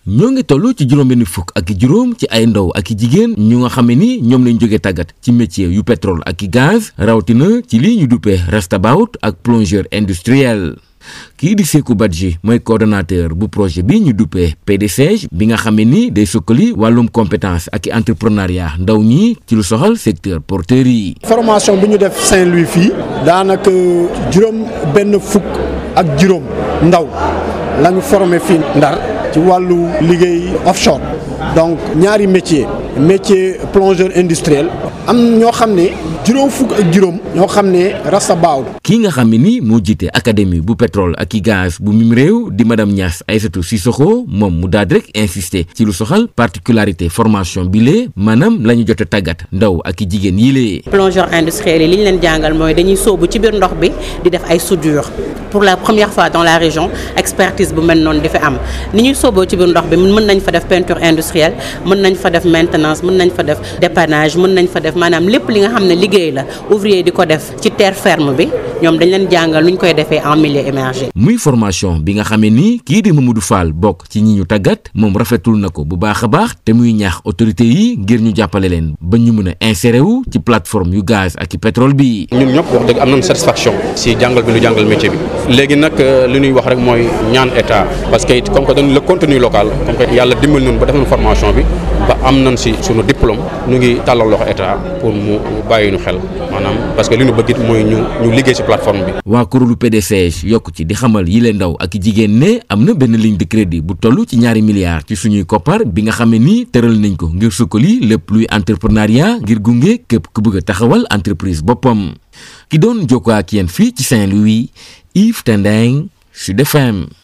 ñoo ngi toll ci juróom-benn fukk ak i juróom ci ay ndaw ak i jigéen ñu nga xam ne ni ñoom lañ jógee tàggat ci métier yu pétrole ak i gaz rawatina ci lii ñu duppee restabout ak plongeur industriel. kii di Sékou Badji mooy coordonnateur bu projet bi ñu duppee PDCG bi nga xam ne ni day sukkali wàllum compétence ak entrepreneuriat ndaw ñi ci lu soxal secteur porteur yi. formation bi ñu def Saint-Louis fii daanaka juróom benn fukk ak juróom ndaw la ñu formé fii Ndar ci wàllu liggéey offshore donc ñaari métier métier plongeur industriel am ñoo xam ne juróom fukk ak juróom ñoo xam ne rastabaaw kii nga xam ne ni moo jiite académie bu pétrole ak i gaz bu mim réew di madame Niass Aïssatou Sissoko moom mu daal rek insister ci lu soxal particularité formation bi lee maanaam la ñu jot a tàggat ndaw ak i jigéen yi lee. plongeur industriel yi li ñu leen jàngal mooy dañuy sóobu ci biir ndox bi di def ay soudure pour la première fois dans la région expertise bu mel noonu di fi am ni ñuy sóoboo ci biir ndox bi mën nañ fa def peinture industrielle mën nañ fa def maintenance mën nañ fa def dépannage mën nañ fa def maanaam lépp li nga xam ne liggéey la ouvrier di ko def ci terre ferme bi ñoom dañ leen jàngal nu ñu koy defee en milieu émergé. muy formation bi nga xamee ni kii di Mamadou Fall bokk ci ñi ñu tàggat moom rafetul na ko bu baax a baax te muy ñaax autorité yi ngir ñu jàppale leen ba ñu mën a insérer wu ci plateforme yu gaz ak i pétrole bi. ñun ñëpp wax dëgg am nañ satisfaction si jàngal bi ñu jàngal métier bi léegi nag li ñuy wax rek mooy ñaan état parce que it comme que dañ le contenu local comme que yàlla dimbal nañu ba def nañ formation bi ba am nañ si sunu diplôme ñu ngi tàllal loxo état pour mu bàyyi ñu xel maanaam parce que li ñu bëgg it mooy ñu ñu liggéey si plateforme bi. waa kuréelu PDCG yokk ci di xamal yi leen ndaw ak jigéen ne am na benn ligne de crédit bu toll ci ñaari milliards ci suñuy koppar bi nga xam ne ni tëral nañ ko ngir sukkali lépp luy entrepreneuriat ngir gunge képp ku bëgg a taxawal entreprise boppam ki doon jokkoo ak yéen fii ci Saint-Louis Yves Tendeng Sud FM